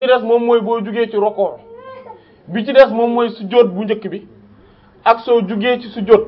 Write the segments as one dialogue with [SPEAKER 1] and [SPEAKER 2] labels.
[SPEAKER 1] ci des moom mooy boo jugee ci roko bi ci des moom mooy sujjóot bu njëkk bi ak soo jugee ci sujjóot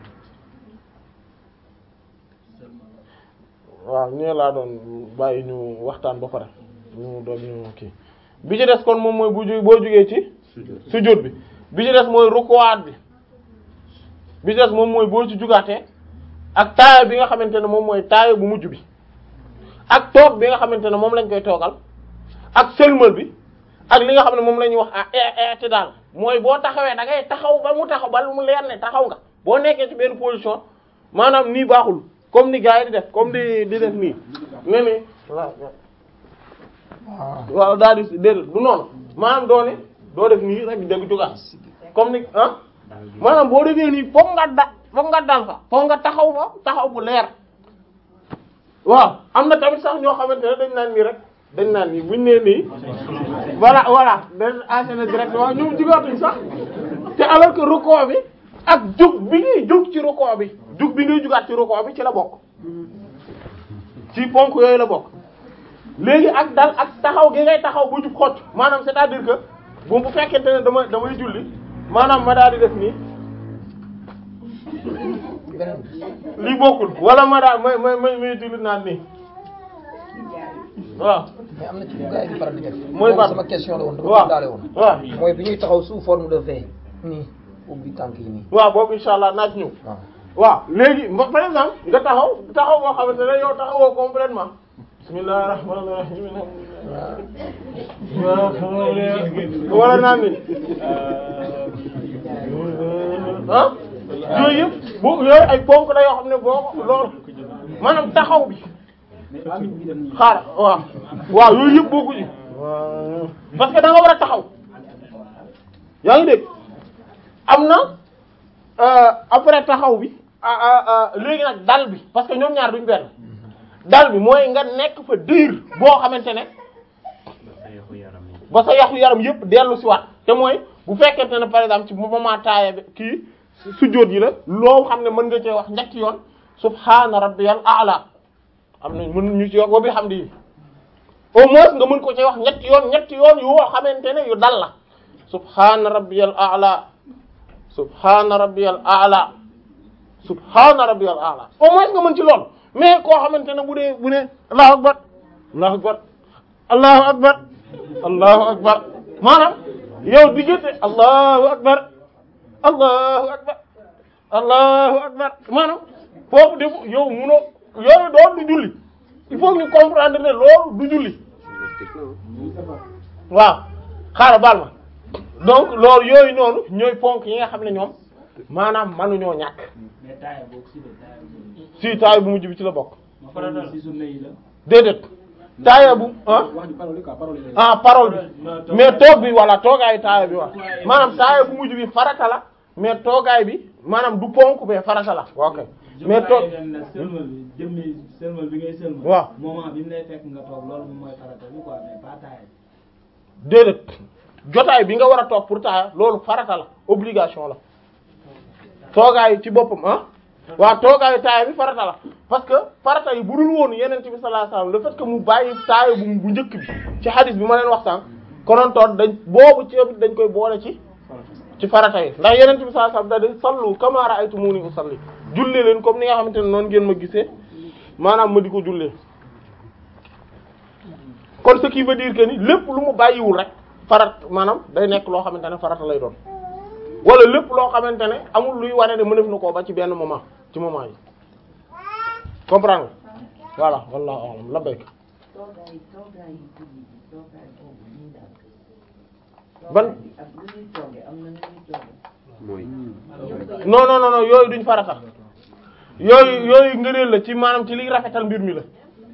[SPEAKER 1] waaw ñee laa doon bàyyi ñu waxtaan ba pare ñu doon ñu kii bi ci des kon moom mooy bu ju boo jugee ci sujjóot bi bi ci des mooy rukuwaat bi bi ci des moom mooy boo ci jugaatee ak taaya bi nga xamante ne moom mooy taaya bu mujj bi ak toog bi nga xamante ne moom lañ koy toogal ak sëlmal bi ak li nga xam ne moom la ñuy wax ah ti daal mooy boo taxawee da ngay taxaw ba mu taxaw ba mu leer ne taxaw nga boo nekkee ci benn position maanaam nii baaxul comme ni gars yi di def comme di di def nii ne ni waaw daal di déedéet du noonu maanaam doo ne doo def nii rek dégg jógaat comme ni ah maanaam boo defee nii foog nga da foog nga dal fa foog nga taxaw fa taxaw bu leer waaw am na tamit sax ñoo xamante ne dañ naan nii rek dañ naan nii buñ nee nii voilà voilà dañ enchaîner direct waaw ñoom jugatuñ sax te alors que rukkoo bi ak jug bi ngay jug ci rukkoo bi jug bi ngay jugaat ci rukkoo bi ci la bokk ci ponk yooyu la bokk léegi ak dal ak taxaw gi ngay taxaw bu jub xocc maanaam c'est-à-dire que bu bu fekkente ne dama damay julli maanaam ma daal di def nii lii bokkul wala ma daal may may may may julli naan nii waaw
[SPEAKER 2] mais am na ci lu gars yi di faral di def.
[SPEAKER 1] mooy ban
[SPEAKER 2] sama question la woon dama
[SPEAKER 1] waaw
[SPEAKER 2] ko daale woon.
[SPEAKER 1] waaw
[SPEAKER 2] mooy bi ñuy taxaw sous forme de V. nii ubbi tànk yi nii.
[SPEAKER 1] waaw boobu insha allah naa ci ñëw
[SPEAKER 2] waaw.
[SPEAKER 1] waaw léegi mba- par exemple nga taxaw taxaw boo xamante ne yow taxawoo complètement bismillahir rahmanir rahim wala naan ni ah yooyu yëpp bu yooyu ay ponk la yoo xam ne boo ko loolu maanaam taxaw bi xaar waaw waaw yooyu yëpp boo ko ji parce que da nga war a taxaw yaa ngi dégg am na euh, après taxaw bi ah ah ah léegi nag dal bi parce que ñoom ñaar duñ benn dal bi mooy nga nekk fa diir boo xamante ne ba sa yaxu yaram yëpp dellu si waat te mooy bu fekkente ne par exemple ci moment taaya bi kii sujjóot yi la loo xam ne mën nga cee wax ñetti yoon subhaana rabbiyal a'la am na mën ñu ci wax wa bihamdihi au moins nga mën ko ci wax ñetti yoon ñetti yoon yoo xamante ne yu dal la subhaana rabbiyal a'la subhaana rabbiyal a'la subhaana rabbiyal a'la au moins nga mën ci lool mais koo xamante ne bu dee bu ne allahu akbar allahu akbar allahu akbar allahu akbar maanaam yow diggante allahu akbar allahu akbar allahu akbar maanaam foofu def yow munoo yooyu doon du julli il faut ñu comprendre ne loolu du julli waaw xaaral baal ma donc loolu yooyu noonu ñooy ponk yi nga xam ne ñoom maanaam manuñoo ñàkk
[SPEAKER 3] mais taaya boobu si la taaya boobu.
[SPEAKER 1] si taaya bu mujj bi ci la bokk
[SPEAKER 3] farata si sunna yi la.
[SPEAKER 1] déedéet taaya bu ah
[SPEAKER 3] wax ju parole quoi parole yi.
[SPEAKER 1] ah parole bi mais toog bi walla toogaayu taaya bi wax maanaam taaya bu mujj bi farata la mais toogaay bi maanaam du ponk mais farata la ok mais toog
[SPEAKER 3] na sëlmal bi jëmmi sëlmal bi ngay sëlmal.
[SPEAKER 1] waaw
[SPEAKER 3] moment bi mu lay fekk nga toog loolu moom mooy farata bi quoi mais pas taaya.
[SPEAKER 1] déedéet jotaay bi nga war a toog pour taaya loolu farata la obligation la toogaay ci boppam ah waaw toogaayu taaya bi farata la parce que farata yi bu dul woon yeneen ci bi sallallahu alayhi wasallam le fait que mu bàyyi taaya bu bu njëkk bi ci hadith bi ma leen wax sànq konoon toon dañ boobu ci dañ koy boole ci ci farata yi ndax yeneen bi sallallahu alayhi wasallam da di sallu kama ra'aytumuni usalli jullee leen comme ni nga xamante ne noonu ngeen ma gisee maanaam ma di ko jullee kon ce qui veut dire que ni lépp lu mu bàyyiwul rek farat maanaam day nekk loo xamante ne farata lay doon wala lépp loo xamante ne amul luy wane ne mënef na koo ba ci benn moment ci moment yi comprendre nga voilà wallahu a'lam labbayk
[SPEAKER 4] toogaay toogaay yi julli bi toogaay boobu ñuy daal.
[SPEAKER 1] Ban-
[SPEAKER 4] toogaay bi ak lu ñuy toogee am na nu ñuy toogee.
[SPEAKER 5] mooy
[SPEAKER 1] non non non non yooyu duñ farata yooyu yooyu ngëneel la ci maanaam ci liy rafetal mbir mi la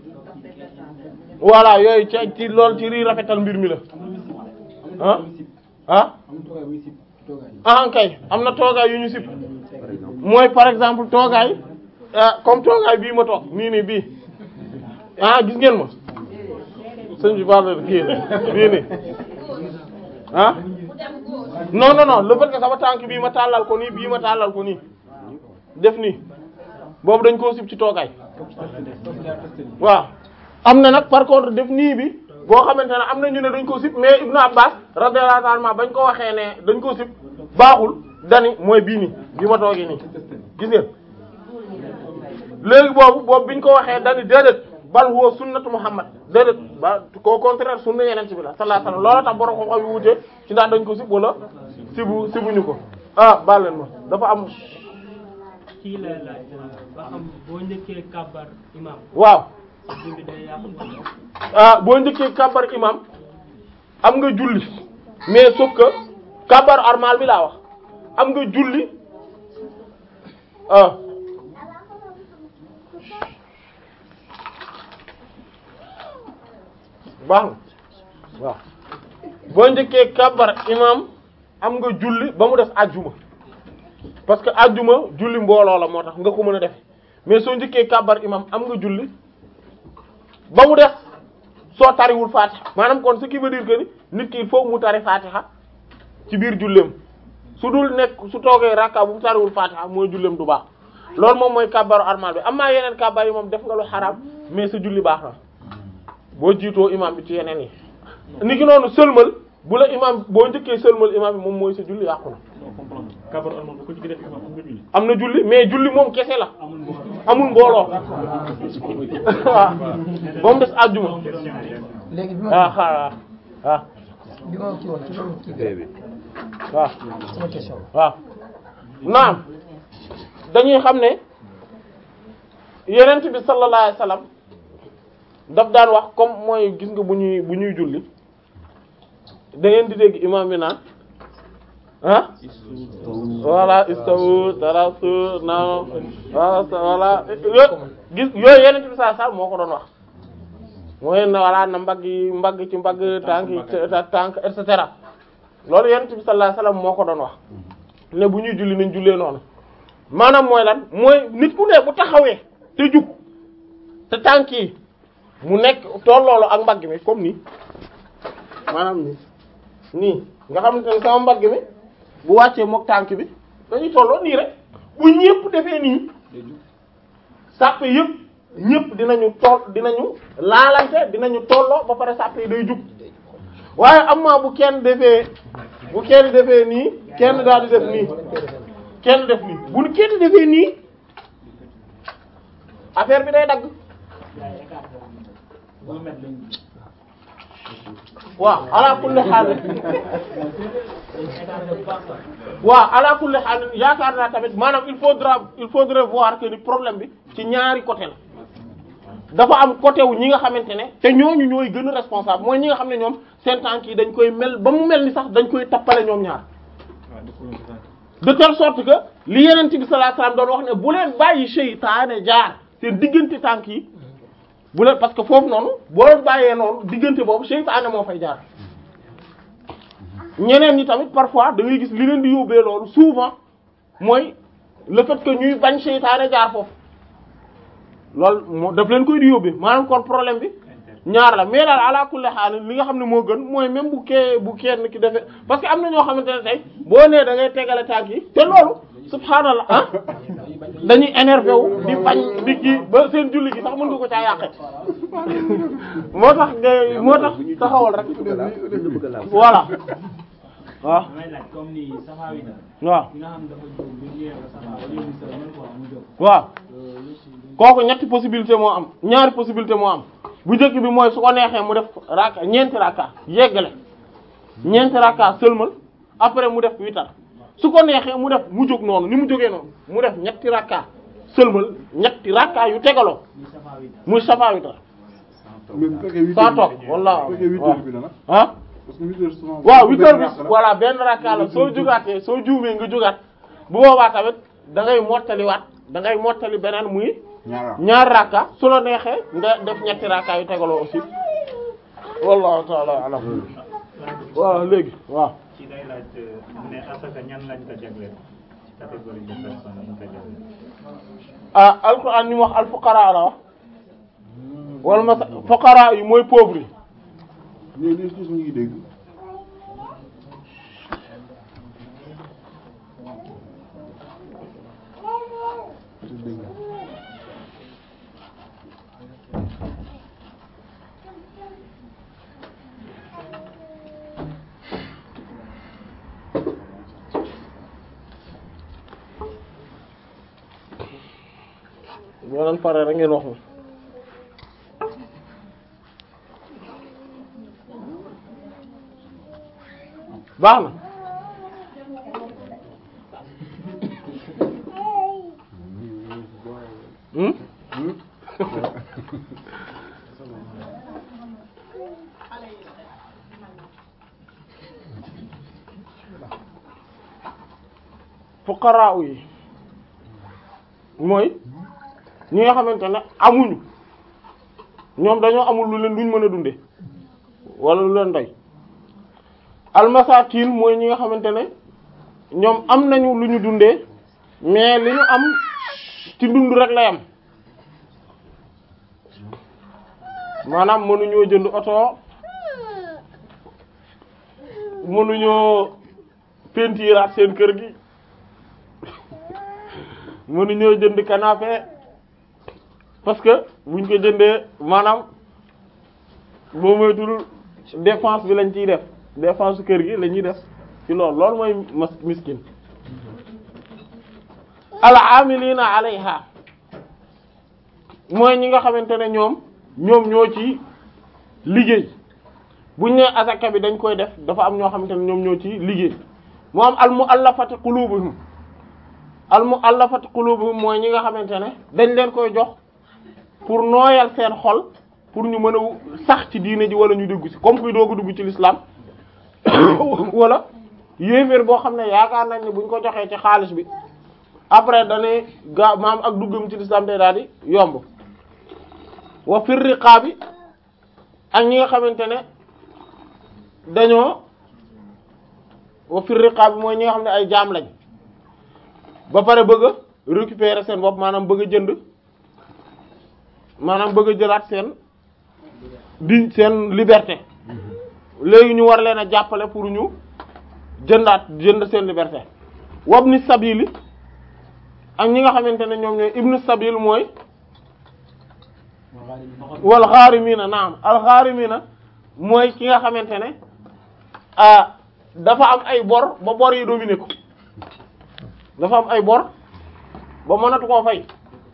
[SPEAKER 1] voilà yooyu ci ci loolu ci liy rafetal mbir mi la ah ah
[SPEAKER 3] am toogaay buy sib toogaay yi.
[SPEAKER 1] ah kay am na toogaay yu ñu sib
[SPEAKER 5] par exemple
[SPEAKER 1] mooy par exemple toogaay ah comme toogaay bii ma toog nii nii bii ah gis ngeen ma sëñ bi baal na kii bii nii ah non non non le fait que sama tànk bii ma tàllal ko nii bii ma tàllal ko nii def nii boobu dañ koo sib ci toogaay waaw am na nag par contre def nii bi boo xamante ne am na ñu ne dañ ko sib mais Ibnu Abbas radiyallahu ta'ala anhu bañ ko waxee ne dañ ko sib baaxul dani mooy bii nii bi ma toogee nii gis ngeen léegi boobu boobu biñ ko waxee dani déedéet bal huwa sunnatu Muhammad déedéet ba au contraire sunna yeneen ci bi la sallallahu alayhi wasallam loolu tax borom xam-xam yu wute ci ndax dañ ko sib wala sibu sibuñu ko ah baal leen ma dafa am
[SPEAKER 5] kii lay laaj ba xam boo njëkkee kàbbar imam
[SPEAKER 1] waaw
[SPEAKER 5] julli day yàqu wala
[SPEAKER 1] ah boo njëkkee kàbbar imam am nga julli mais sauf que kàbbar armal bi laa wax am nga julli ah baax na waaw boo njëkkee kàbbar imam am nga julli ba mu def ajjuma parce que ajjuma julli mbooloo la moo tax nga ko mën a defe mais soo njëkkee kàbbar imam am nga julli ba mu def soo tariwul fatiha maanaam kon ce qui veut dire que ni nit ki il faut mu tari fatiha ci biir julleem su dul nekk su toogee rakka bu mu tariwul fatiha mooy julleem du baax loolu moom mooy kàbbaru armal bi amaa yeneen kàbbar yi moom def nga lu xaraam mais sa julli baax na boo jiitoo imam bi ci yeneen yi ni ki noonu sëlmal bu la imam boo njëkkee sëlmal imam bi moom mooy sa julli yàqu na
[SPEAKER 6] kabar almal bu ko ci def imam am nga julli
[SPEAKER 1] am na julli mais julli moom kese la
[SPEAKER 3] amul mbooloo
[SPEAKER 1] amul mbooloo waaw ba mu des àjjuma
[SPEAKER 2] léegi bi
[SPEAKER 1] ah
[SPEAKER 2] ma
[SPEAKER 1] xaaral ah
[SPEAKER 2] bi ma kii woon ci loolu kii bi
[SPEAKER 1] waaw
[SPEAKER 2] sama question
[SPEAKER 1] waaw naam dañuy xam ne yenent bi sallallahu alayhi wasallam daf daan wax comme mooy gis nga bu ñuy bu ñuy julli da ngeen di dégg imam bi naan ah voilà istawu tarasu na voilà voilà yo gis yooyu yenent bi sallallahu alayhi wasallam moo ko doon wax mooy na voilà na mbagg yi mbagg ci mbagg tànk yi tànk et cetera loolu yenent bi sallallahu alayhi wasallam moo ko doon wax ne bu ñuy julli nañ jullee noonu maanaam mooy lan mooy nit ku ne bu taxawee te jug te tànk yi mu nekk tolloolu ak mbagg mi comme nii maanaam nii nii nga xamante ne sama mbagg mi bu wàccee mook tànk bi dañuy tolloo nii rek bu ñëpp defee nii sàppe yëpp ñëpp dinañu toll dinañu laalante dinañu tolloo ba pare sàppe yi day jug waaye amaa bu kenn defee bu kenn defee nii kenn daal di def nii kenn def nii bu kenn defee nii affaire bi day dagg
[SPEAKER 3] un mètre lañ
[SPEAKER 1] waaw ala kulli xaal waaw ala kulli xaal yaakaar naa tamit maanaam il faudra il faudrait voir que ni problème bi ci ñaari côté la dafa am côté wu ñi nga xamante ne te ñooñu ñooy gën a responsable mooy ñi nga xam ne ñoom seen tànk yi dañ koy mel ba mu mel ni sax dañ koy tappale ñoom ñaar de telle sorte que li yeneen bi sallallahu alayhi wasallam doon wax ne bu leen bàyyi seytaane jaar seen diggante tànk yi bu leen parce que foofu noonu boo leen bàyyee noonu diggante boobu seytaane moo fay jaar ñeneen ñi tamit parfois da ngay gis li leen di yóbbee loolu souvent mooy le fait que ñuy bañ seytaane jaar foofu loolu moo daf leen koy di yóbbee maanaam kon problème bi ñaar la mais daal ala kulli haal li nga xam ne moo gën mooy même bu kee bu kenn ki defee parce que am na ñoo xamante ne tey boo nee da ngay tegale tànk yi te loolu subhaanallah ah dañuy énervé wu di bañ di kii ba seen julli gi sax mën nga ko caa yàqe moo tax ngay moo tax taxawal rek voilà waaw
[SPEAKER 3] damay laaj comme ni safa wi na
[SPEAKER 1] waaw
[SPEAKER 3] ki nga xam dafa jóg bu ñëwee ba safa ba yéen sa même fois mu jóg
[SPEAKER 1] waaw kooku ñetti possibilité moo am ñaari possibilité moo am bu njëkk bi mooy su ko neexee mu def raka ñeenti raka yeggale ñeenti raka sëlmal après mu def witar su ko neexee mu def mu jóg noonu ni mu jógee noonu mu def ñetti raka sëlmal ñetti raka yu tegaloo
[SPEAKER 3] ni safa wi na
[SPEAKER 1] muy safa witar
[SPEAKER 7] mais bu fekkee huit
[SPEAKER 1] saa
[SPEAKER 7] heures
[SPEAKER 1] toog
[SPEAKER 7] bi
[SPEAKER 1] walla
[SPEAKER 7] bu fekkee huit heures bi la nag
[SPEAKER 1] ah
[SPEAKER 7] parce que huit heures souvent
[SPEAKER 1] waaw huit heures bi
[SPEAKER 7] benn
[SPEAKER 1] voilà benn raka la soo jugaatee soo juumee nga jugaat bu boobaa tamit da ngay mottaliwaat da ngay mottali beneen muy
[SPEAKER 7] ñaar
[SPEAKER 1] ñaar rakka su la neexee nga def ñetti rakka yu tegaloo aussi wallahu ta'ala alam waaw léegi waaw
[SPEAKER 6] ci day laaj ne asaka ñan lañ ko jagleel catégorie de personnes lañ ko jagleel
[SPEAKER 1] ah alquran ni mu wax al fuqara la wax wala ma fuqara yi mooy pauvre yi
[SPEAKER 7] ñooñu ñooñu ñu ngi dégg dégg nga.
[SPEAKER 1] boo leen paree rek ngeen wax ma baax na hmm fuqaraa yi mooy ñi nga xamante ne amuñu ñoom dañoo amul lu leen luñ mën a dunde wala lu leen doy almasakin mooy ñi nga xamante ne ñoom am nañu lu ñu dundee mais li ñu am ci dund rek lay am maanaam mënuñoo jënd oto mënuñoo pentiiraat seen kër gi mënuñoo jënd canapé parce que buñ ko jëndee maanaam boo moytul dépense bi lañ ciy def dépense kër gi la ñuy def ci loolu loolu mooy mas miskin al amilina alayha mooy ñi nga xamante ne ñoom ñoom ñoo ci liggéey buñ ne asaka bi dañ koy def dafa am ñoo xamante ne ñoom ñoo ci liggéey moo am al muallafati qulubuhum al muallafati qulubuhum mooy ñi nga xamante ne dañ leen koy jox pour nooyal seen xol pour ñu mën a sax ci diine ji wala ñu dugg ci comme kuy doogu dugg ci l'islam wala yéeféer boo xam ne yaakaar nañ ne buñ ko joxee ci xaalis bi après danay gaa maam ak duggam ci l'islam day daal di yomb wa fir riqaabi ak ñi nga xamante ne dañoo wa fir riqaabi mooy ñi nga xam ne ay jaam lañ ba pare bëgg a récupérer seen bopp maanaam bëgg a jënd maanaam bëgg a jëlaat seen di seen liberté léegi ñu war leen a jàppale pour ñu jëndaat jënd seen liberté wabni sabili ak ñi nga xamante ne ñoom ñooy ibnu sabil mooy wal gharimina naam al gharimina mooy ki nga xamante ne ah dafa am ay bor ba bor yi dominé ko dafa am ay bor ba mënatu koo fay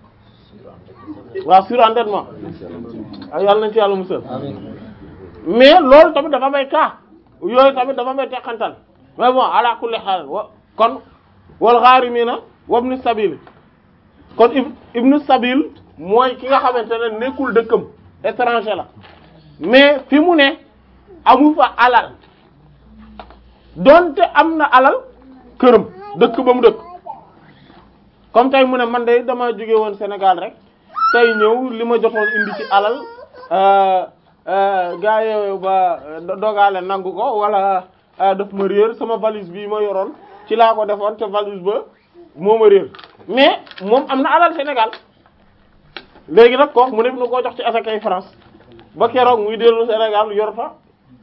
[SPEAKER 1] waaw surendettement ay yàlla nañ ci yàlla musal mais loolu tamit dafa may cas yooyu tamit dafa may teqantal mais bon ala kulli haal wa kon wal gharimina wabni sabil kon ibnu sabil mooy ki nga xamante ne nekkul dëkkam étranger la mais fi mu ne amu fa alal donte am na alal këram dëkk ba mu dëkk comme tey mu ne man de dama jóge woon Sénégal rek tey ñëw li ma jotoon indi ci alal gaa yooyu ba dogaale nangu ko wala daf ma réer sama valise bi ma yoroon ci laa ko defoon te valise ba moo ma réer mais moom am na alal Sénégal léegi nag kooku mu def na koo jox ci asakay France ba keroog muy dellu Sénégal yor fa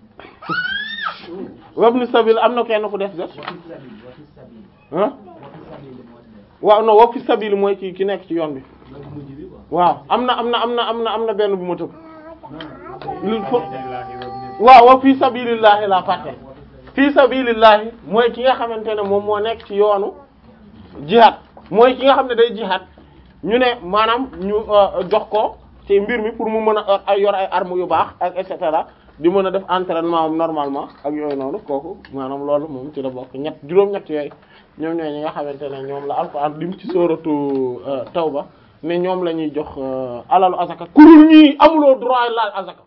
[SPEAKER 1] wabni sabil am na kenn ku def de ah waaw non wa fi sabil mooy ki ki nekk ci yoon bi waaw am na am na am na am na am na benn bu ma tëb lu fo waaw wa fi sabilillahi la fàtte fi sabilillahi mooy ki nga xamante ne moom moo nekk ci yoonu jihad mooy ki nga xam ne day jihad ñu ne maanaam ñu jox ko ci mbir mi pour mu mën a ay yor ay armes yu baax ak et cetera di mën a def entraînement am normalement ak yooyu noonu kooku maanaam loolu moom ci la bokk ñett juróom-ñett yooyu ñoom ñooy ñi nga xamante ne ñoom la alxuraan lim ci sooratu tawba ne ñoom la ñuy jox alalu azaka kurul ñii amuloo droit laal azaka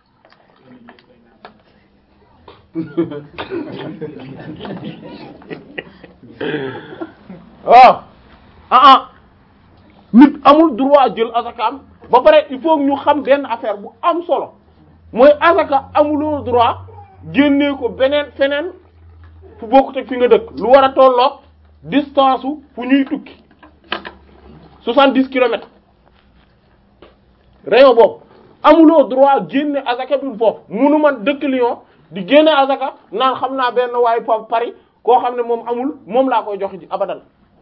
[SPEAKER 1] waaw ah ah nit amul droit jël azaka am ba pare il faut ñu xam benn affaire bu am solo mooy azaka amuloo droit génnee ko beneen feneen fu bokkut ak fi nga dëkk lu war a tolloog distance fu ñuy tukki soixante-dix kilomètres rayon boobu amuloo droit génne azaka bi foofu munu man dëkk Lyon di génne azaka naan xam naa benn waaye pa Paris koo xam ne moom amul moom laa koy jox ji abadan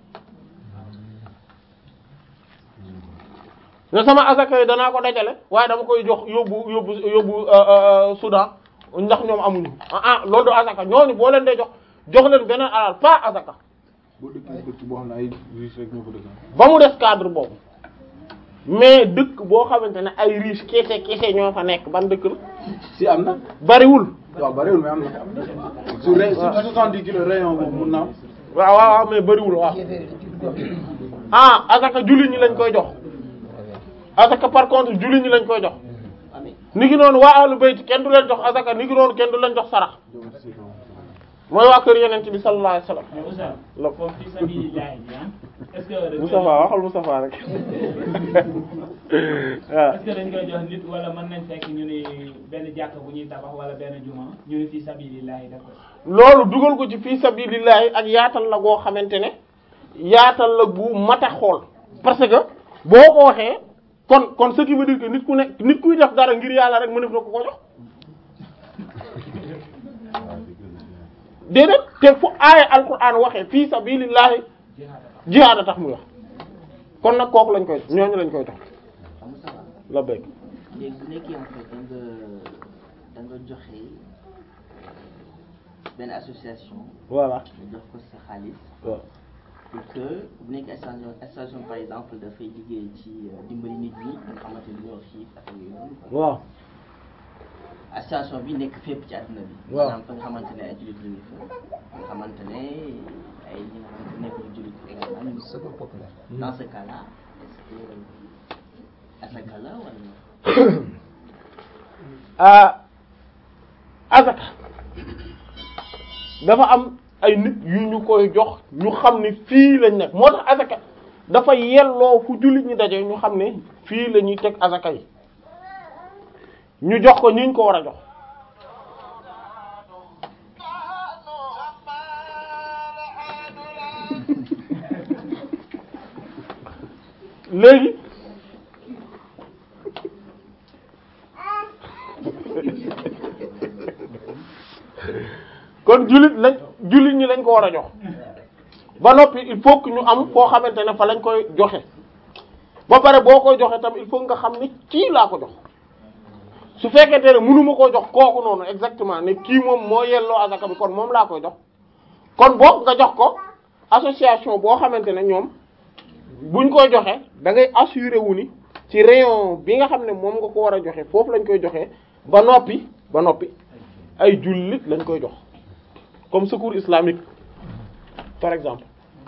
[SPEAKER 1] ne sama azaka yi danaa ko dajale waaye dama koy jox yóbbu yóbbu yóbbu Soudan ndax ñoom amuñu ah ah loolu du azaka ñooñu boo leen dee jox jox leen beneen alal pas azaka
[SPEAKER 7] boo dëkkee dëkk boo xam ne ay riche rek ñoo ko dëkk
[SPEAKER 1] ba mu des cadre boobu mais dëkk boo xamante ne ay riche kese kese ñoo fa nekk ban dëkk la
[SPEAKER 7] si am na
[SPEAKER 1] bariwul
[SPEAKER 7] waaw bariwul mais am na su ré su soixante-dix kilos rayon boobu mun na am
[SPEAKER 1] waaw waaw waaw mais bariwul waaw
[SPEAKER 2] yéeféer yi ci gox yi.
[SPEAKER 1] ah asaka jullit ñi lañ koy jox asaka par contre jullit ñi lañ koy jox ni ki noonu waa ahlu bayt kenn du leen jox asaka ni ki noonu kenn du leen jox sarax mooy waa kër yeneen bi sallallahu alayhi wasallam
[SPEAKER 3] mais Moussa
[SPEAKER 1] la
[SPEAKER 3] foofu fi sabilillah bi ah est-ce que dañ koy
[SPEAKER 1] Moustapha waxal Moustapha rek waaw
[SPEAKER 3] est-ce que dañ koy jox nit wala mën nañ fekk ñu ni benn jàkka bu ñuy tabax wala benn juma ñu ni fi sabilillah def ko
[SPEAKER 1] loolu dugal ko ci fii sabilillahi ak yaatal la goo xamante ne yaatal la bu mat a xool parce que boo ko waxee kon kon ce qui veut dire que nit ku ne nit kuy def dara ngir yàlla rek mënef na ko ko jox déedéet te fu aaya alquran waxee fii sabilillahi jihaad a tax muy wax kon nag kooku lañ koy ñooñu lañ koy jox la bëgg
[SPEAKER 4] léegi bu nekkee en fait da nga da nga joxe benn association
[SPEAKER 1] voilà
[SPEAKER 4] nga jox ko sa xaalis
[SPEAKER 1] waaw
[SPEAKER 4] pour que bu nekkee station station par exemple dafay liggéey ci euh, dimbali nit ñi nga xamante ni ñoo xiif ak yooyu noonu quoi.
[SPEAKER 1] waaw
[SPEAKER 4] association bi nekk fépp ci àdduna bi.
[SPEAKER 1] Waaw.
[SPEAKER 4] maanaam fa nga xamante ne ay jullit ñu ngi fa nga xamante ne ay ñi nga xamante ne nekkul jullit également ñu ngi fa.
[SPEAKER 2] secours populaire.
[SPEAKER 4] dans ce cas là est-ce que asaka la wala.
[SPEAKER 1] ah azaka dafa am ay nit yu ñu koy jox ñu xam ne fii lañ nekk moo tax azaka dafa yelloo fu jullit ñi daje ñu xam ne fii la ñuy teg azaka yi ñu jox ko ñi ñu ko war a jox léegi kon jullit lañ jullit ñi lañ ko war a jox ba noppi il faut que ñu am foo xamante ne fa lañ koy joxe ba pare boo koy joxe tam il faut nga xam ni kii laa ko jox su fekkente ne mënuma koo jox kooku noonu exactement ne kii moom moo yelloo azaka bi kon moom laa koy jox kon boog nga jox ko association boo xamante ne ñoom buñ koy joxe da ngay assurer wu ni ci rayon bi nga xam ne moom nga ko war a joxe foofu lañ koy joxe ba noppi ba noppi ay jullit lañ koy jox comme secours islamique par exemple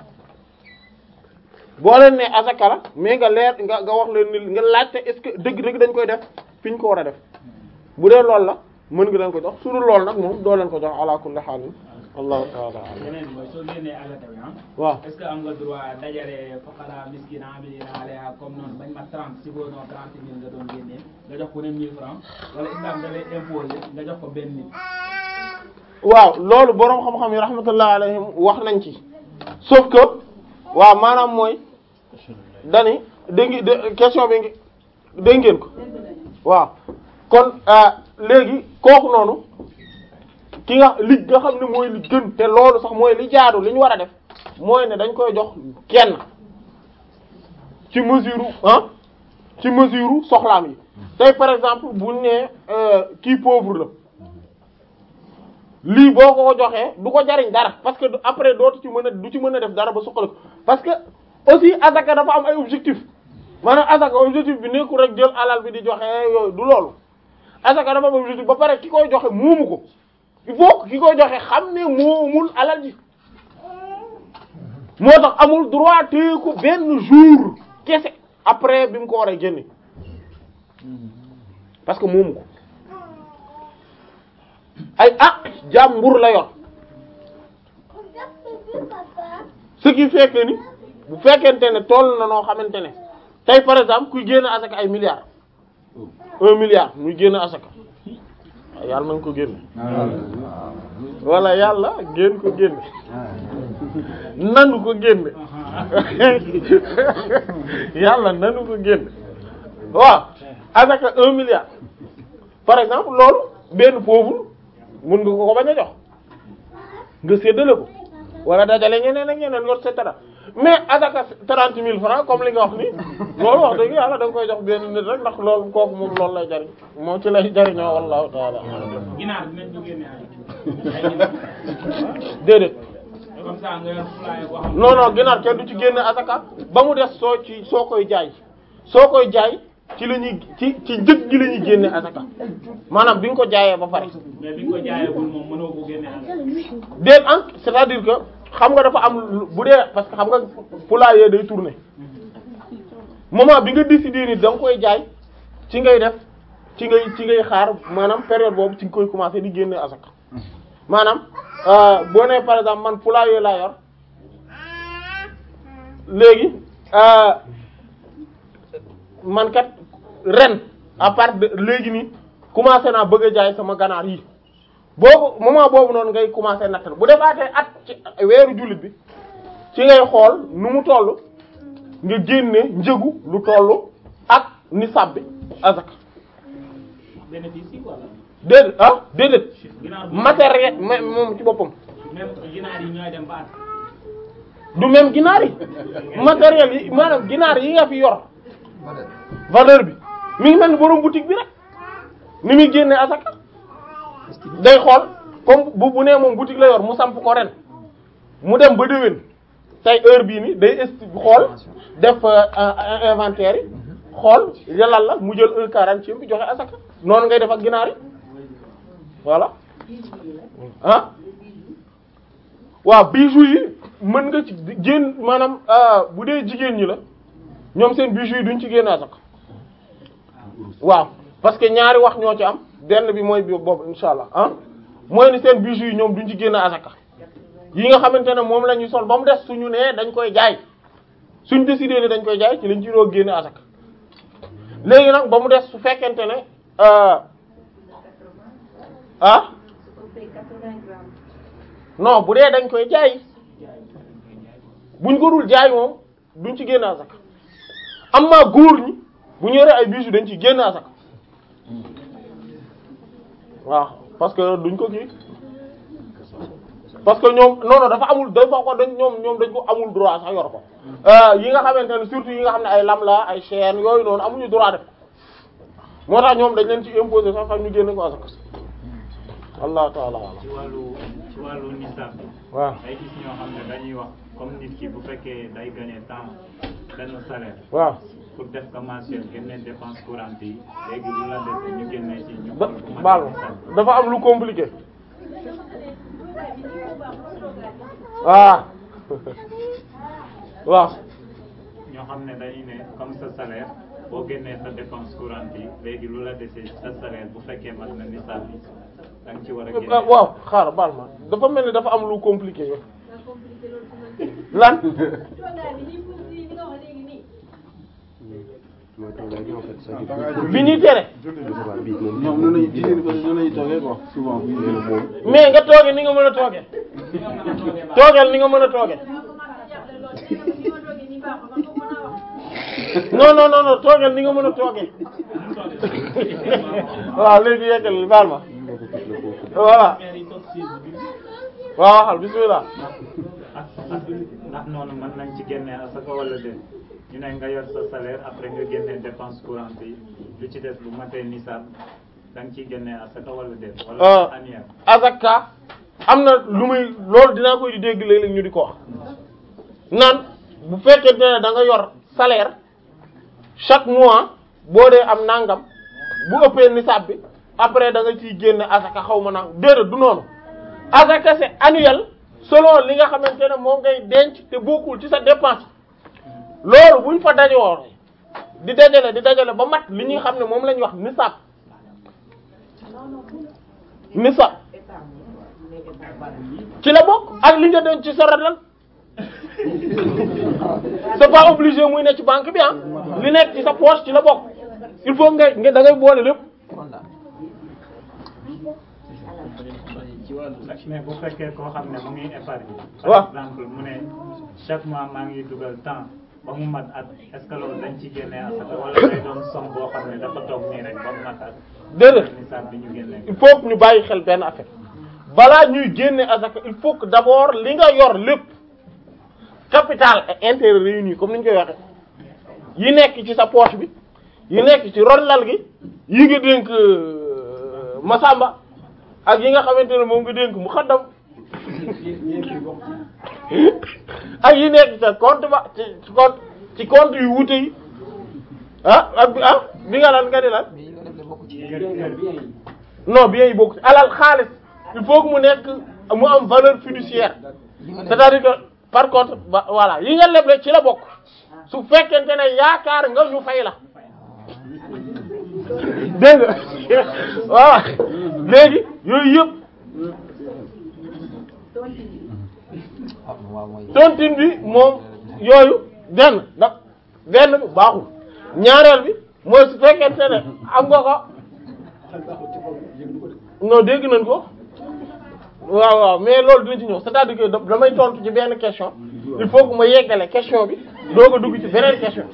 [SPEAKER 1] boo leen ne azaka la mais nga leer nga nga wax leen ni nga laajte est-ce que dëgg-dëgg dañ koy def fi ñu ko war a def bu dee loolu la mën nga leen ko jox su dul loolu nag moom doo leen ko jox ala kulli haal allahu taala alam
[SPEAKER 3] beneen bi mooy soo génnee azaka bi ah
[SPEAKER 1] waaw
[SPEAKER 3] est-ce que am nga droit dajale fuqara miskin amilina alayha comme noonu bañ ma 30 si boo noonu 30 mille nga doon génnee nga jox ko ne 1000 francs wala islam da lay imposer nga jox ko benn nit
[SPEAKER 1] waaw loolu boroom xam-xam yi rahmatullah alayhim wax nañ ci sauf que waaw maanaam mooy dani dégg ngi de- question bi ngi dégg ngeen ko waaw kon ah, léegi kooku noonu ki nga li nga xam ne mooy li gën te loolu sax mooy li jaadu li ñu war a def mooy ne dañ koy jox kenn ci mesure ah ci mesure soxlaam yi tey par exemple buñ ne euh, kii pauvre la lii boo ko ko joxee du ko jariñ dara parce que du- après dootu ci mën a du ci mën a def dara ba suqal ko parce que aussi azaka dafa am ay objectif maanaam azaka objectif bi nekkul rek jël alal bi di joxe yooyu du loolu azaka dafa am objectif ba pare ki koy joxe moomu ko il faut que ki koy joxe xam ne moomul alal ji moo tax amul droit téye ko benn jour kese après bi mu ko war a génne parce que moomu ko ay ah jàmbur la yor ce qui fait que ni bu fekkente ne toll na noo xamante ne tey par exemple kuy génn asaka ay milliards un milliard muy génn asaka waaw yàlla na nga ko génne wala yàlla génn ko génne nanu ko génne yàlla nanu ko génne waaw asaka un milliard par exemple loolu benn pauvre mun nga ko ko bañ a jox nga séddale ko wala dajale ñeneen ak ñeneen yor et cetera mais asaka trente mille francs comme li nga wax ni loolu wax dëgg yàlla da nga koy jox benn nit rek ndax loolu kooku moom loolu lay jariñ moo ci lay jariñoo wallahu taala
[SPEAKER 3] ginaar dinañ ko génne ay ay ginaar
[SPEAKER 1] déedéet
[SPEAKER 3] comme ça nga yor fulaay boo xam
[SPEAKER 1] non non ginaar kenn du ci génne asaka ba mu des soo ci soo koy jaay soo koy jaay ci la ñuy ci ci njëg gi la ñuy génne asaka maanaam bi nga ko jaayee ba pare
[SPEAKER 3] mais bi nga ko jaayagul moom mënoo ko génne asaka.
[SPEAKER 1] déet en c'est-à-dire que xam nga dafa am lu- bu dee parce que xam nga poulailler day tourner moment bi nga décider ni da nga koy jaay ci ngay def ci ngay ci ngay xaar maanaam période boobu ci nga koy commencer di génne asaka maanaam euh, boo nee par exemple man poulailler laa yor léegi euh, man kat ren à part de léegi nii commencé naa bëgg a jaay sama ganaar yi boobu moment boobu noonu ngay commencer nattal bu defaatee at ci weeru jullit bi ci ngay xool nu mu toll nga génne njëgu lu toll ak nisab bi azaka
[SPEAKER 3] bénéfice yi wala.
[SPEAKER 1] déedéet ah déedéet
[SPEAKER 3] ginaar bu
[SPEAKER 1] matériel ma- moom ci boppam
[SPEAKER 3] même ginaar yi ñooy dem ba at.
[SPEAKER 1] du même ginaar yi matériel yi maanaam ginaar yi nga fi yor valeur bi mi ngi mel ni borom boutique bi rek ni muy génne asaka day xool comme bu bu nee moom boutique la yor mu samp ko ren mu dem ba déwén tey heure bii ni day esti xool def euh, euh, inventaire yi xool yalal la mu jël un quarantième bi joxe asaka noonu ngay def ak ginaar yi voilà ah waaw bijoux yi mën nga ci génn maanaam euh, bu dee jigéen ñi la ñoom seen bijoux yi duñ ci génn asaka waaw parce que ñaari wax ñoo ci am benn bi mooy bi boobu insha allah ah mooy ni seen bijoux yi ñoom duñ ci génn asaka yi nga xamante ne moom la ñuy sol ba mu des suñu nee dañ koy jaay suñ décidé ne dañ koy jaay ci lañ ci doo génn asaka léegi nag ba mu des su fekkente ne euh, ah non bu dee dañ koy jaay buñ ko dul jaay moom duñ ci génn asaka amma góor ñi bu ñu yoree ay bijoux dañ ci génn asaka waaw parce que duñ ko kii parce que ñoom non non dafa amul dafa ko dañ ñoom ñoom dañ ko amul droit sax yor ko Euh, yi nga xamante ne surtout yi nga xam ne ay lam la ay chaîne yooyu noonu amuñu droit def moo tax ñoom dañ leen ci imposer sax sax ñu génn ko asaka allah taala alam
[SPEAKER 6] ci wàllu ci wàllu nisab bi
[SPEAKER 1] waaw
[SPEAKER 6] day gis ñoo xam ne dañuy wax comme nit ki bu fekkee day gagner temps benn salaire
[SPEAKER 1] waaw
[SPEAKER 6] pour def ko mensuel génne dépense courante yi léegi lu la dese ñu génne ci ñu
[SPEAKER 1] ba
[SPEAKER 6] xool ku mat
[SPEAKER 1] baal
[SPEAKER 6] nisab
[SPEAKER 1] ma dafa am lu compliqué waaw waaw
[SPEAKER 6] ñoo xam ne dañuy ne comme sa salaire boo génnee sa dépense courante yi léegi lu la dese sa salaire bu fekkee mat na nisab bi da nga ci war a génne
[SPEAKER 1] ah, waaw xaaral baal ma dafa mel ni dafa am lu compliqué yo lan bi ñuy tere
[SPEAKER 7] ñoom noonu lañuy jigéen ñi noonu lañuy toogee quoi souvent bu ñu
[SPEAKER 1] mais nga tooge ni nga mën a tooge toogeel ni nga mën a tooge non non non non toogeel ni nga mën a tooge waaw léegi yeggal baal ma voilà
[SPEAKER 3] maire yi toog siis bi.
[SPEAKER 1] waaw waxal bismillah
[SPEAKER 6] ak ak ndax noonu mën nañ ci génne asaka wala déet ñu ne nga yor sa salaire après nga génne dépense courante yi lu ci des bu matee nisab da nga ciy génne asaka wala déet
[SPEAKER 1] Euh.
[SPEAKER 6] wala annuel
[SPEAKER 1] azaka am na lu muy loolu dinaa koy di dégg léeg-léeg ñu di ko wax naan bu fekkente ne da nga yor salaire chaque mois boo dee am nangam bu ëppee nisaab bi après da nga ciy génne azaka xaw ma nangam déedéet du noonu azaka c'est annuel selon li nga xamante ne moo ngay denc te bokkul ci sa dépense loolu buñ fa dajoo di dajale di dajale ba mat li ñuy xam ne moom la ñuy wax nisaab nisaab ci la bokk ak li nga denc ci sa radal c'est pas obligé muy ne ci banque bi ah li nekk ci sa poche ci la bokk il faut nga nga da ngay boole lépp
[SPEAKER 3] ci wàllu
[SPEAKER 6] mais bu fekkee koo xam ne mu ngi épargne
[SPEAKER 1] waaw.
[SPEAKER 6] par exemple mu ne chaque mois maa ngi dugal temps ba mu mat at est-ce que loolu dañ ci génne asaka wala day doon somme boo xam ne dafa toog nii rek ba mu mat at
[SPEAKER 1] déedéet
[SPEAKER 6] nisaab bi ñu génne
[SPEAKER 1] il faut que ñu bàyyi xel benn affaire balaa ñuy génne azaka il faut que d'abord li nga yor lépp capital et intérêt réunis comme ni ñu koy waxe yi nekk ci sa poche bi yi nekk ci ron lal gi yi nga dénk euh, Masamba ak yi nga xamante ne moom nga dénk mu xaddam ak yi nekk ci sa compte ba ci ci compte ci compte yu wute yi ah ak bi ah bi nga lan nga di lan
[SPEAKER 2] mais yi nga def ne bokk ci
[SPEAKER 1] non bien yi bokk ci alal xaalis il faut que mu nekk mu am valeur fiduciaire
[SPEAKER 2] yi nga def
[SPEAKER 1] c'est-à-dire que par contre ba voilà yi nga leble ci la bokk su fekkente ne yaakaar nga ñu fay la dégg nga voilà léegi yooyu yëpp
[SPEAKER 2] ah waaw mooy
[SPEAKER 1] tontine bi moom yooyu benn da benn bi baaxul ñaareel bi mooy su fekkente ne am nga ko non dégg nañ ko waaw waaw mais loolu dina ci ñëw c'est-à-dire que da- damay tontu ci benn question il faut que ma yeggale question bi doog a dugg ci beneen question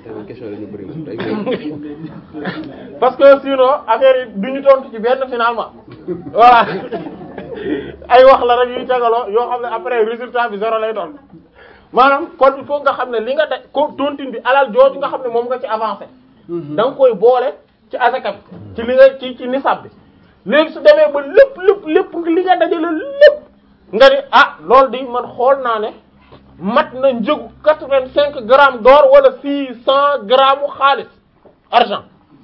[SPEAKER 1] parce que sinon affaire yi du ñu tontu ci benn finalement voilà ay wax la rek yuy tegaloo yoo xam ne après résultat bi zéro lay doon maanaam kon il faut nga xam ne li nga daj ko tontine bi alal jooju nga xam ne moom nga ci avancé da nga koy boole ci asaka bi ci li nga ci ci nisab bi léegi su demee ba lépp lépp lépp li nga dajale lépp nga ni ah loolu di man xool naa ne mat na njëgu quatre-vingt-cinq grammes d'or wala six cent grammes u xaalis argent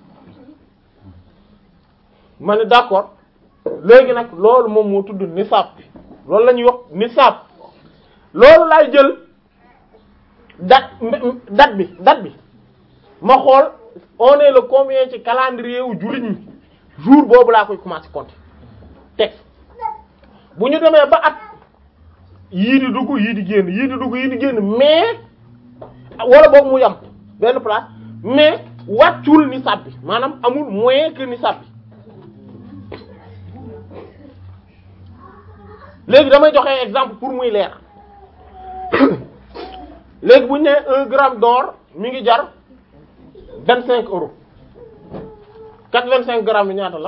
[SPEAKER 1] ma ne d'accord léegi nag loolu moom moo tudd nisab loolu la ñuy wax nisab loolu laay jël date date bi date bi ma xool on est le combien ci calendrier wu jullit ñi jour boobu laa koy commencer compter teg bu ñu demee ba at yii di dugg yii di génn yii di dugg yii di génn mais wala boobu mu yam benn place mais wàccul nisab bi maanaam amul moyen que nisab bi léegi damay joxe exemple pour muy leer léegi bu ñu nee un gramme d'or mi ngi jar vingt cinq euros quatre vingt cinq grammes bi ñaata la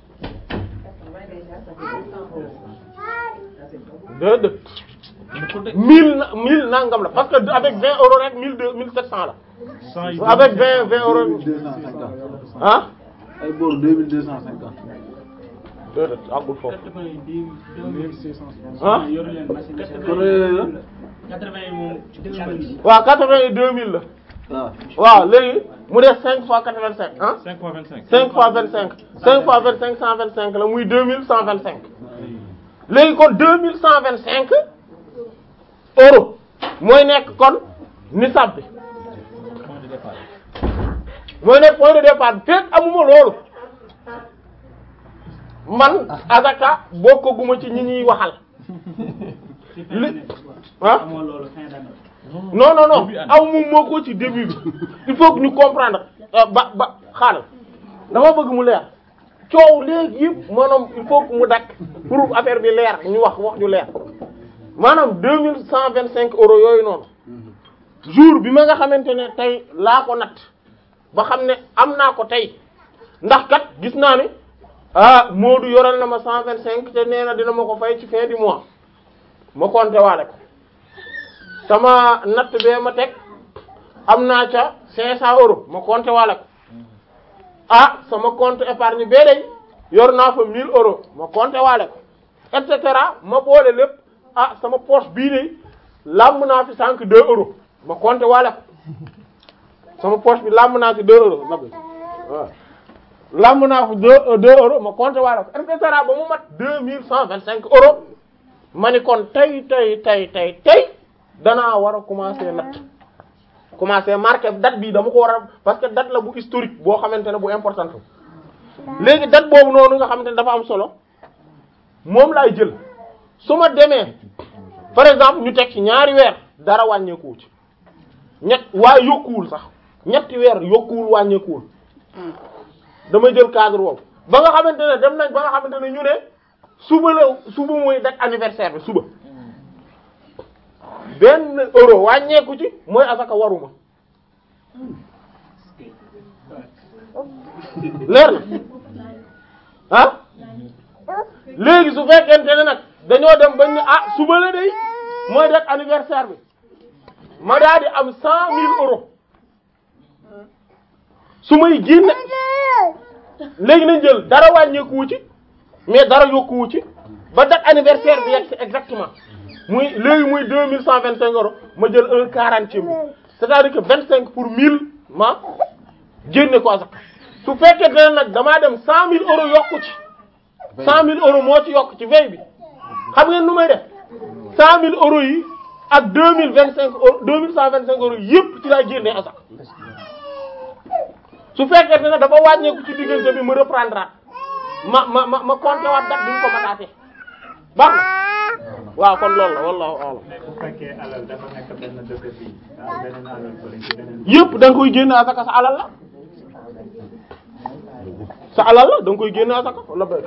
[SPEAKER 1] déedéet mille na mille nangam la parce que avec vingt euros rek mille deux mille sept cent la avec vingt vingt euros
[SPEAKER 7] deux cent cinquante
[SPEAKER 1] ah
[SPEAKER 7] ay boor deux mille deux cent cinquante
[SPEAKER 1] déedéet àggul foofu
[SPEAKER 3] ah
[SPEAKER 1] ah
[SPEAKER 3] yoru leen machine de
[SPEAKER 7] kon yooyu la
[SPEAKER 3] quatre-vingt yi moom ci
[SPEAKER 1] waaw quatre vingt et deux mille la
[SPEAKER 7] waaw
[SPEAKER 1] waaw léegi mu def cinq fois quatre vingt cinq ah
[SPEAKER 6] 5 fois 25.
[SPEAKER 1] cinq fois vingt cinq cinq fois vingt cinq cent vingt cinq la muy deux mille cent vingt cinq léegi kon deux mille cent vingt cinq euros mooy nekk kon nisab bi mooy nekk point de départ bi fekk amuma loolu man azaka bokkaguma ci ñi ñuy waxal li ah
[SPEAKER 3] amoo loolu fin d'année
[SPEAKER 1] non non non aw moom moo ko ci début bi il faut que ñu comprendre euh, ba ba xaaral dama bëgg mu leer coow léegi yëpp maanaam il faut que mu dakk pour affaire bi leer ñu wax wax ñu leer maanaam deux mille cent vingt cinq euros yooyu noonu jour bi ma nga xamante ne tey laa ko natt ba xam ne am naa ko tey ndax kat gis naa ni ah Moodu yoral na ma cent vingt cinq te nee na dina ma ko fay ci fin du mois ma compter waale ko sama natt bee ma teg am naa ca cinq cent euros ma compter waale ko ah sama compte épargne bee day yor naa fa mille euros ma compter waale ko et cetera ma boole lépp ah sama poche bii de làmb naa fi sànq deux euros ma compter waale ko sama poche bi làmb naa fi deux euros nabi waaw làmb naa fi deux deux euros ma compter waale ko et cetera ba mu mat deux mille cent vingt cinq euros ma ni kon tey tey tey tey tey danaa war a commencer natt commencer marquer date bi dama ko war a parce que date la bu historique boo xamante ne bu importante léegi date boobu noonu nga xamante ne dafa am solo moom laay jël su ma demee par exemple ñu teg ci ñaari weer dara wàññeekuwul ci ñett waaye yokkuwul sax ñetti weer yokkuwul wàññeekuwul damay jël cadre boobu ba nga xamante ne dem nañ ba nga xamante ne ñu ne suba la suba mooy date anniversaire bi suba benn euro wàññeeku ci mooy asaka waruma leer na ah léegi su fekkente ne nag dañoo dem bañ ne ah suba la day mooy date anniversaire bi ma daa di am cent mille euros su may génne léegi nañ jël dara wàññeekuwu ci mais dara yokkuwu ci ba date anniversaire bi yegg si exactement muy léegi muy deux mille cent vingt cinq euros ma jël un quarantième bi c'est-à-dire que vingt cinq pour mille ma génne ko asaka su fekkee ne nag damaa dem cent mille euros yokku ci cent mille euros moo ci yokk ci veille bi xam ngeen nu may def cent mille euros yi ak deux mille vingt cinq euros deux mille cent vingt cinq euros yëpp ci laay génne asaka su fekkee ne dafa wàññeeku ci diggante bi ma reprendre ma ma ma ma compter waat date bi mu ko mataatee baax na waaw kon loolu la wallahu a'lam
[SPEAKER 6] mais bu fekkee alal dafa nekk benn dëkk fii am beneen alal fële ci beneen
[SPEAKER 1] yëpp da nga koy génne asaka sa alal la sa alal la da nga koy génne asaka wala béy.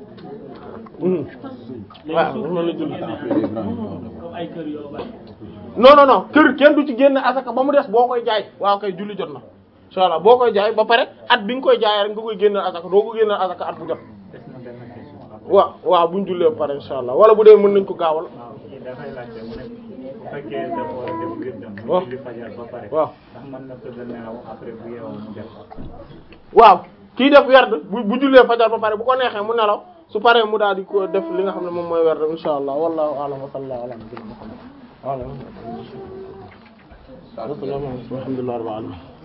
[SPEAKER 1] waaw loolu la julli.
[SPEAKER 3] comme ay kër yoo bari
[SPEAKER 1] non non non kër kenn du ci génne asaka ba mu des boo koy jaay waaw kay julli jot na incha allah boo koy jaay ba pare at bi nga koy jaayee rek nga koy génne asaka doo ko génne asaka at bu jot.
[SPEAKER 6] des na benn question
[SPEAKER 1] waaw waaw bu ñu jullee ba pare incha allah wala bu dee mën nañ ko gaawal.
[SPEAKER 6] waaw kii dafay laajte mu ne bu fekkee dafa war a def wirdam mu
[SPEAKER 1] waaw
[SPEAKER 6] julli fajar ba pare
[SPEAKER 1] waaw.
[SPEAKER 6] ndax mën na tëdd nelaw après bu yeewoo mu def
[SPEAKER 1] waaw kii def werd bu bu jullee fajar ba pare bu ko neexee mu nelaw su paree mu daal di ko def li nga xam ne moom mooy werd insha allah wallahu a'lam wa sallallahu ala nabiyyina muhammad wa ala alihi wa sahbihi alhamdulillahi rabbil alamin